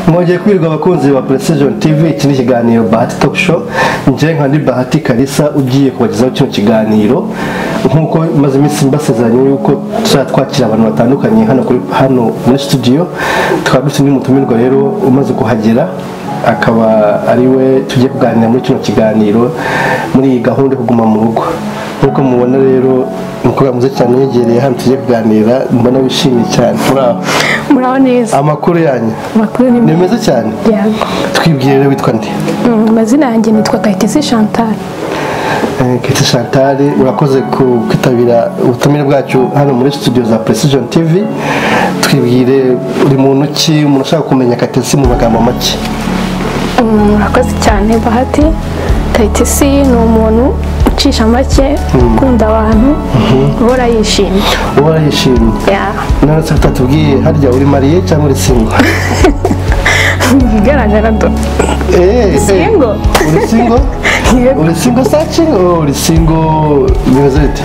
mwongeye kwirirwa abakunzi ba precision tv iki ni ikiganiro bahati talk show njye nka ndi bahati kalisa ugiye kubagezaho kino kiganiro nk'uko maze iminsi mbasezeranye yuko tuzajya twakira abantu batandukanye hano kuri hano muri studio tukaba dufite n'umutumirwa rero umaze kuhagera akaba ari we tugiye kuganira muri kino kiganiro muri iyi gahunda yo kuguma mu rugo nk'uko mubona rero umukobwa mwiza cyane yegereye hano tugiye kuganira mbona wishimye cyane muraho muraho neza amakuru yanyu amakuru ni ni meza cyane yego twibwire rero witwa nde Mm, amazina yanjye nitwa kayitesi chantal Kete Chantal urakoze ku kwitabira ubutumire bwacu hano muri studio za Precision TV twibwire uri muntu ki umuntu ushaka kumenya Katesi mu magambo make Mm, murakoze cyane bahati kayitesi ni umuntu ucisha make ukunda abantu uhora yishimye uhora yishimye Yeah. none se utatubwiye harya uri mariye cyangwa uri singo igaragara do Single. uri singo Yego. uri singo sachi Oh, uri singo bimeze bite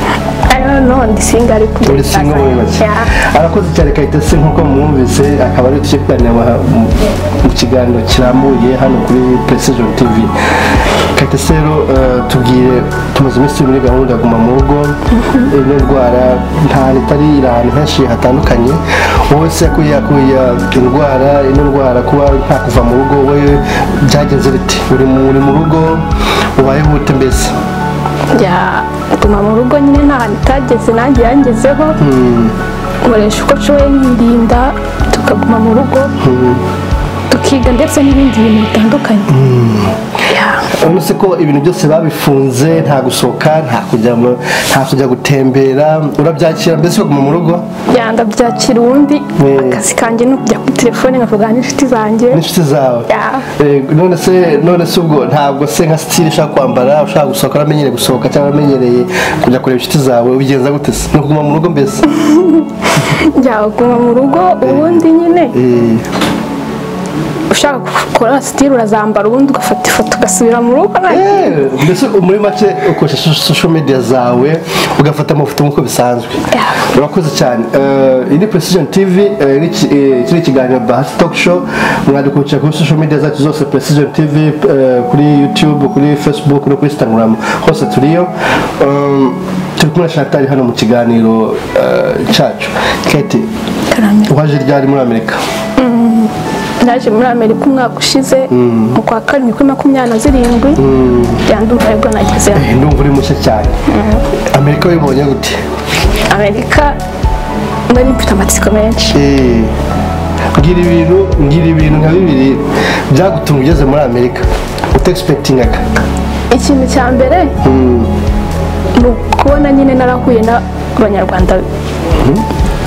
I don't know, ndi single ariko uri singo muri make Yeah. arakoze cyane Kayitesi nk'uko mwumvise akaba ari tugiye kuganira wa- mu- mu kiganiro kirambuye hano kuri Precision TV Kayitesi rero eh, tubwire tumaze iminsi turi muri gahunda ya guma mu rugo ino ndwara ntahantu itari iri ahantu henshi hatandukanye wowe se yakuye yakuye indwara ino ndwara kuba nta kuva mu rugo wowe byagenze biti uri mu uri mu rugo ubayeho ute mbese njya guma mu rugo nyine nta hantu itageze nanjye yangezeho nkoresha uko nshoboye nirinda tukaguma mu rugo tukiga ndetse n'ibindi bintu bitandukanye Yeah. urabona se ko ibintu byose babifunze nta gusohoka nta kujya mu- nta kujya gutembera urabyakira mbese ukaguma mu rugo Yeah, ndabyakira ubundi Mm. akazi kanjye ni ukujya kuri telefone nkavugana n'inshuti zanjye n'inshuti zawe Yeah. Eh, none se none se ubwo ntabwo se nka sitiri ushaka kwambara ushaka gusohoka uramenyereye gusohoka cyangwa uramenyereye kujya kureba inshuti zawe ubigenza gute se ni ukuguma mu rugo mbese njya guma mu rugo ubundi nyine Eh, ushaka gukora sitiri urazambara ubundi ugafata ifoto ugasubira mu rugo nanjye eh, mbese muri make ukoresha social media zawe ugafata amafoto nk'uko bisanzwe Yeah. urakoze cyane Eh, iyi ni precision tv eh, ni iki- eh, iki ni ikiganiro bahati talk show mwadukurikira kuri social media zacu zose precision tv eh, kuri youtube kuri facebook no kuri instagram hose turiyo Um, turi kumwe na shatari hano mu kiganiro eh, cyacu kate Karamya. uhaje ryari muri amerika naje muri amerika umwaka ushize mu kwa karindwi kuri makumyabiri na zirindwi byandumva nibwo nagezeyo Eh, ndumva uri mushya cyane amerika uyibonye gute amerika nari mfite amatsiko menshi Eh, ngira ibintu ngira ibintu nka bibiri byagutunga ugeze muri amerika utexpectingaga ikintu cya mbere ni ukubona nyine narahuye n'abanyarwanda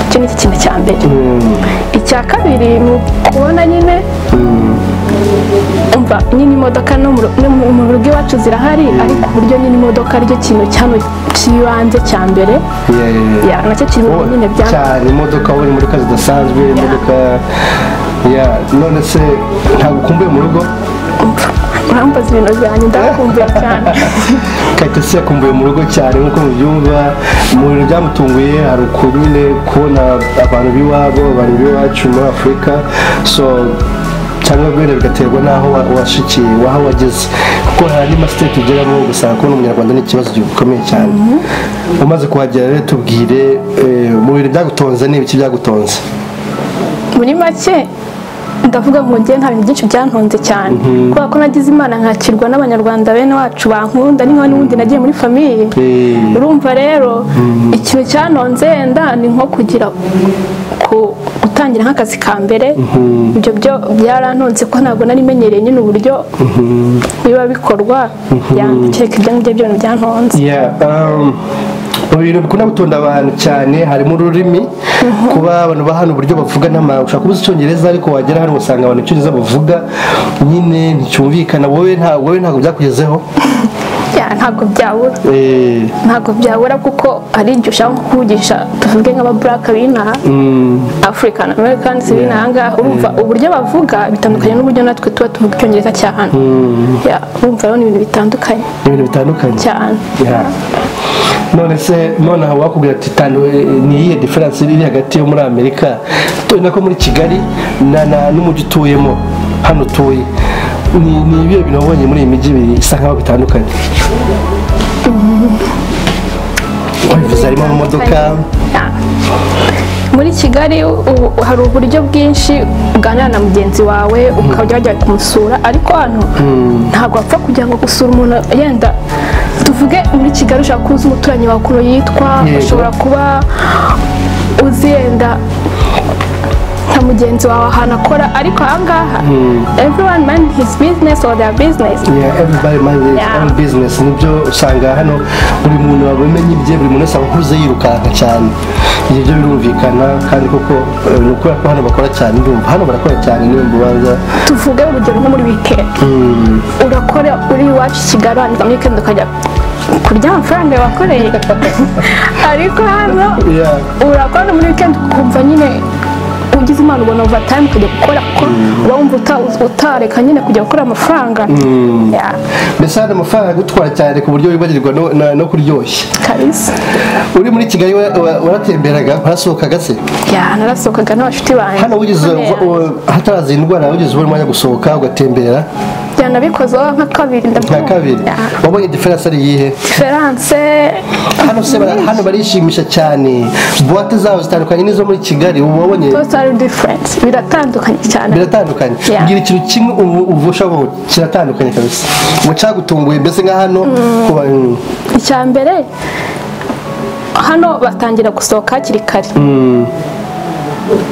icyo ni ikintu cya mbere icya kabiri ni ukubona nyine umva nyine imodoka no mu ru- no mu mu rugo iwacu zirahari ariko uburyo nyine imodoka aricyo kintu cyano cy'ibanze cya mbere Yeah. ya nacyo kiri mu bintu nyine bya cyane imodoka wowe imodoka zidasanzwe imodoka ya none se ntabwo ukumbuye mu rugo urambaza ibintu byanjye ndakumbuye cyane kayitesi yakumbuye mu rugo cyane nk'uko mubyumva mu bintu byamutunguye hari ukuntu nyine kubona abantu b'iwabo abantu b'iwacu muri afurika so cyangwa bene bigaterwa n'aho wa- washikiye waho wageze kuko hari andi masiteti ugeramo ugasanga kubona umunyarwanda ni ikibazo gikomeye cyane umaze kuhagera rero tubwire eh, mu bintu byagutonze ni ibiki byagutonze muri make ndavuga ngo njye nta bintu byinshi byantunze cyane kubera ko nagize imana nkakirwa n'abanyarwanda bene wacu bankunda niba n'ubundi nagiye muri famiye Eh. urumva rero ikintu cyanonze wenda ni nko kugira ku- gutangira nk'akazi ka mbere ibyo byo byarantonze ko ntabwo nari menyereye nyine uburyo biba bikorwa byandikeka ibyo ngibyo byose byantonze Yeah, um, mu bintu bikunda gutonda abantu cyane harimo ururimi kuba abantu ba hano uburyo bavuga n'ama ushobora kubuza icyongereza ariko wagera hano ugasanga abantu icyongereza bavuga nyine nticyumvikana wowe nta wowe ntabwo byakugezeho Ya, ntabwo byabura Eh, ntabwo byabura kuko hari igihe ushaka nko kuvugisha tuvuge nk'ababuraka b'inaha afurikani amerikani b'inaha ngaha urumva uburyo bavuga bitandukanye n'uburyo natwe tuba tuvuga icyongereza cya hano Ya, urumva rero ni ibintu bitandukanye ni ibintu bitandukanye cyane Yeah. none se nonaha wakubwira ati tanu ni iyihe diferanse iri hagati yo muri amerika nako muri kigali na na n'umujyi utuyemo hano utuye ni ni ibihe bintu wabonye muri iyi mijyi ibiri isa nkaho bitandukanye wabivuze harimo amamodoka muri kigali ubu hari uburyo bwinshi uganira na mugenzi wawe ukajya wajya kumusura ariko hano ntabwo wapfa kugira ngo gusura umuntu yenda tuvuge muri kigali ushobora kuba uzi umuturanyi wawe ukuntu yitwa Yego. ushobora kuba uzi yenda nka mugenzi wawe ahantu akora ariko ahangaha everyone man his business or their business Yeah, everybody mind his Yeah. own business nibyo usanga hano buri muntu aba amenye ibye buri muntu wese aba akuze yirukanka cyane ibyo byo birumvikana kandi koko eh, ni ukubera ko hano bakora cyane ndumva hano barakora cyane niyo mbubanza tuvuge urugero nko muri weekend urakora uri iwacu i kigali wandika muri weekend ukajya kurya amafaranga wakoreye ariko hano Yeah. urakora no muri weekend ukumva nyine ugize imana ubona overtime ukajya gukora kuko uba wumva uta- utareka nyine kujya gukora amafaranga Yeah, mbese hari amafaranga agutwara cyane ku buryo wibagirwa no, na- no kuryoshya kabisa uri muri kigali wa- wa- waratemberaga warasohokaga se Yeah, narasohokaga n'abashuti banjye hano wigeze Kubera. wa- hataraza iyi ndwara wigeze ubona umwanya wo gusohoka ugatembera Yeah, nabikozeho nka kabiri nka ndabyumva kabiri Yeah. wabonye diferanse ari iyihe Diferanse hano se bara- hano barishimisha cyane buwate zabo zitandukanye n'izo muri kigali ubu wabonye total difference biratandukanye cyane biratandukanye Yeah. mbwira ikintu kimwe ubu ubu ushobora kuvuga, kiratandukanye kabisa ngo cyagutunguye mbese nka hano kuba icya mbere hano batangira gusohoka hakiri kare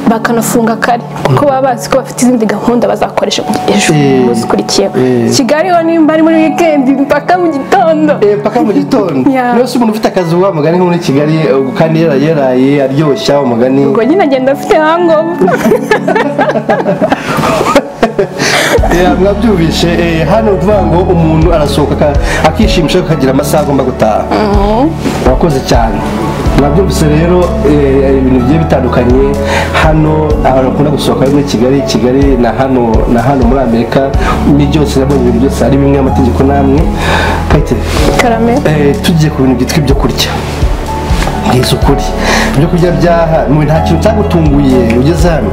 bakanafunga kare kuko baba bazi ko bafite izindi gahunda bazakoresha ejo Eh. umunsi ukurikiyeho Eh. kigali ho nimba ari muri wikendi mpaka mu gitondo Eh, paka mu gitondo Yeah. rero si umuntu ufite akazi wa mugani nko muri kigali eh, kandi yaraye yaraye aryoshya umugani ubwo nyine agenda afite hangomu Eh, mwabyumvishe eh, hano ni ukuvuga ngo umuntu arasohoka aka- akishimisha akagira amasaha agomba gutaha wakoze cyane mwabyumvise rero eh, ibintu bigiye bitandukanye hano abantu bakunda gusohoka bari muri kigali kigali na hano na hano muri amerika ni byose nabonye ibintu byose ari bimwe amategeko n'amwe kayitare karame Eh, tugiye ku bintu byitwa ibyo kurya mwiza ukuri ibyo kurya byaha mu nta kintu cyagutunguye ugeze hano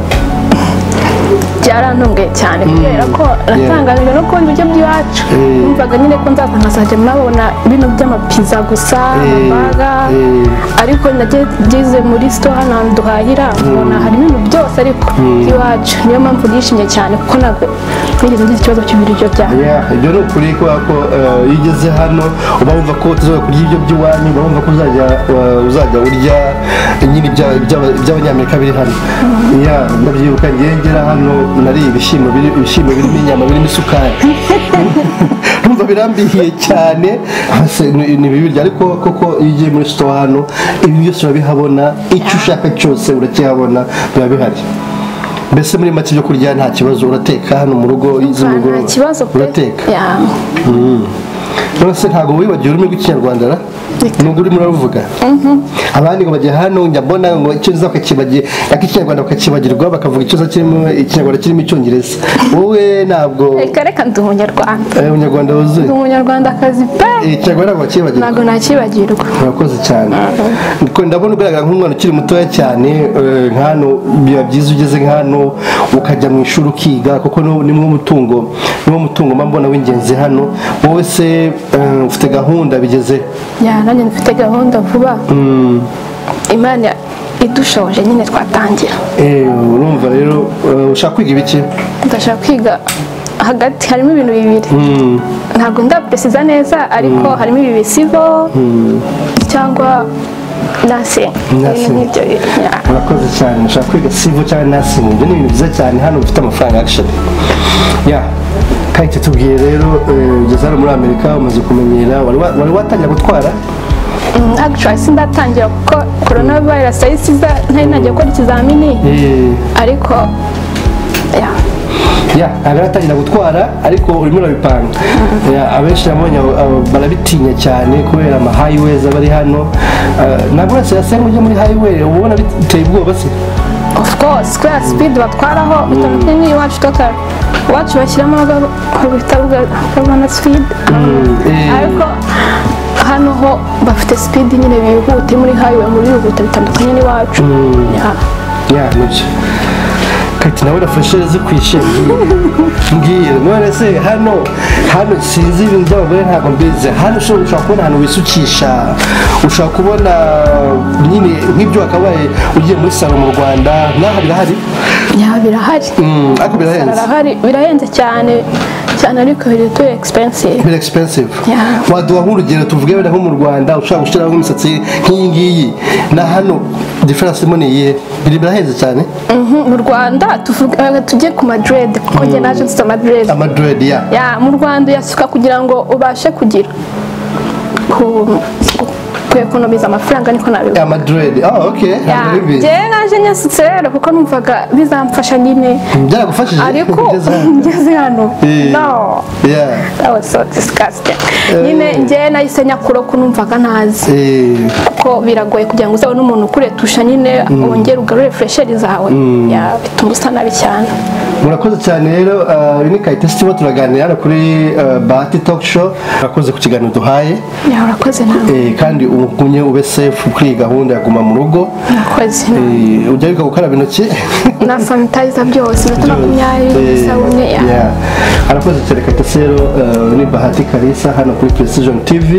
byarantunguye cyane kubera ko natangajwe no kubona ibiryo by'iwacu Eh. numvaga nyine ko nzaza nkazajya murabona bino by'amapiza gusa Eh, amabaga eh. ariko nageze muri sito hano hantu duhahira mbona hari ibintu byose ariko by'iwacu niyo mpamvu nishimye cyane kuko ntabwo nigeze ngize ikibazo cy'ibiryo byawe Yeah, ibyo ni ukuri kubera ko eh, iyo ugeze hano uba wumva ko utazajya kurya ibyo by'iwanyu uba wumva ko uzajya eh, uzajya urya nyine ibya- iby'aba- iby'abanyamerika biri hano Yeah, ndabyibuka ngewe ngera hano nariye ibishyimbo biri ibishyimbo birimo inyama birimo isukari numva birambihiye cyane hasi ni ni bibirya ariko koko iyo ugiye muri sitowa hano ibi byose urabihabona icyo ushaka cyose urakihabona biba bihari mbese muri make ibyo kurya nta kibazo urateka hano mu rugo z'umugoroba nta kibazo pe urateka Yeah. none se ntabwo wibagiwe ururimi rw'ikinyarwanda ra nubwo urimo uraruvuga abandi ngo bajya hano njya mbona ngo icyongereza bakakibagira ariko ikinyarwanda bakakibagirwa bakavuga icyongereza kirimo ikinyarwanda kirimo icyongereza wowe ntabwo reka reka ndi umunyarwanda eh, umunyarwanda wuzuye ndi umunyarwandakazi pe Eh, ikinyarwanda ntabwo bakibagirwa ntabwo nakibagirwa murakoze cyane Ko ndabona ugaragara nk'umwana ukiri mutoya cyane eh, nk'hano biba byiza ugeze nk'hano ukajya mu ishuri ukiga kuko ni- ni mwo mutungo ni wo mutungo mba mbona w'ingenzi hano wowe se eh, ufite gahunda bigeze Yeah, nanjye mfite gahunda vuba imana idushoje nyine twatangira Eh, urumva rero eh, ushaka kwiga ibiki ndashaka kwiga hagati harimo ibintu bibiri ntabwo ndapresiza neza ariko harimo ibi civil cyangwa nursing ibintu Nursing. nk'ibyo bintu yeah. murakoze cyane ushaka kwiga sivo cyangwa nursing ibyo ni ibintu byiza cyane hano ufite amafaranga action ya kayite tubwiye rero eh, ugeze hano muri amerika umaze kumenyera wari wa- wari watangira gutwara Mm, actually sindatangira kuko corona virus yari siza ntari najya gukora ikizamini Eh, ariko yeah. ya ntabwo aratangira gutwara ariko urimo urabipanga Ya, abenshi nabonye abo- abo barabitinya cyane kubera ama highways aba ari hano Eh, ntabwo uretse yasenga ujya muri highway uba ubona biteye ubwoba se of course kubera speed batwaraho bitandukanye n'iwacu total iwacu bashyiramo aho bita gabana speed eh. ariko hano ho bafite speed nyine bihuta muri highway muri bihuta bitandukanye n'iwacu Yeah. ya nibyo ukahita nawe urafashe azi kwishimye mbwira none se hano hano sinzi ibintu by'abagore ntabwo mbizi hano ushobora ushobora kubona ahantu wisukisha ushobora kubona nyine nk'ibyo wakabaye ugiye muri salo mu rwanda nk'aha birahari ya birahari Mm, ariko birahenze birahari birahenze cyane cyane ariko biri tu expensive bira expensive Yeah. waduha nk'urugero tuvuge wenda nko mu rwanda ushobora gushyiraho nk'imisatsi nk'iyi ngiyi na hano diferanse mo ni iyihe biri birahenze cyane Mhm, mu rwanda tuvuga eh, tujye ku madred kuko njye naje mfite amadred amaduredi ya ya mu rwanda uyasuka kugira ngo ubashe kugira ku ku ekonomiza amafaranga niko nabivuga amaduredi ah ok ntabwo ari bibi. njye naje nyasutse rero kuko numvaga bizamfasha nyine byaragufashije ariko kugeza hano? ngeze hano Eh. no Yeah. that was so disgusting Eh. nyine njye nahise nyakura ko numvaga ntazi Eh, kuko biragoye kugira ngo uzabone umuntu ukuretusha nyine wongere ugarure fresheri zawe Ya, bituma usa nabi cyane murakoze cyane rero ah, uyu ni kayitesi turimo turaganira hano kuri ah, bahati talk show murakoze ku kiganiro duhaye Ya, urakoze nawe eh, kandi ugumye ube safe kuri iyi gahunda ya guma mu rugo urakoze Eh, ujya wibuka gukaraba intoki na sanitayiza byose ndetse makumyabiri Eh, isabune ya yeah. harakoze cyane kayitesi rero ah, ni bahati kalisa hano kuri precision tv